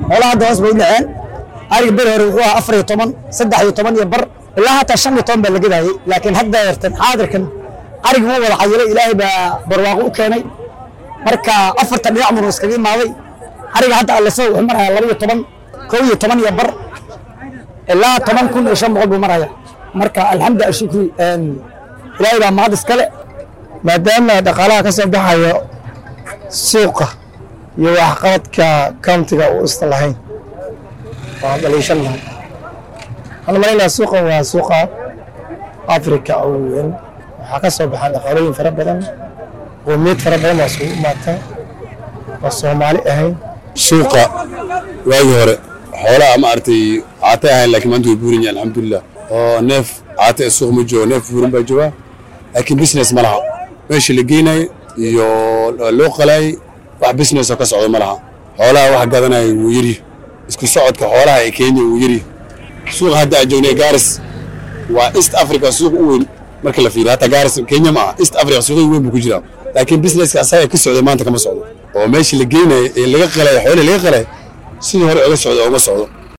xoolaha hadda hoos bay u dhaceen ariga beri hore wuxuu ahaa afar iyo toban saddex iyo toban iyo bar ilaa hataa shan iyo toban baa la gadayay laakiin hadda eertan xaadirkan ariga wuu wada cayilay ilaahay baa barwaaqo u keenay marka afarta dhinac buu iskaga imaaday ariga hadda alliso wuxuu marayaa laba iyo toban kow iyo toban iyo bar ilaa toban kun iyo shan boqol buu maraya marka alxamdu ashukri ilaahay baa mahad iskale maadaama dhaqaalaha ka soo baxayo suuqa iyo waxqabadka countiga uu isla lahayn waa dhaliishan lahay waxaan malaynaya suuqan waa suuqa africa oo weyn waxaa ka soo baxaan dhaqaalooyin fara badan qowmiyad fara badan baa isugu imaata oo soomaali ahayn suuqa waagii hore xoolaha maaragtay caatay ahayn laakiin maanta way buuran yihiin alxamdulilah oo neef caata suuq ma joogo neef buuran baa jooga laakiin business ma laha meesha la geynayo iyo loo qalayay wax business oo ka socdo ma laha xoolaha wax gadanaya wuu yari isku socodka xoolaha ee kenya wuu yari suuqa hadda aan joognay gaaris waa east africa suuq u weyn marka la fiiriyo hataa gaaris kenya ma aha east africa suuqii weyn buu ku jiraa laakiin businesska asaga ka socday maanta kama socdo oo meesha la geynayo ee laga qalay xoolihii laga qalay sidii hore oga socdo ooma socdo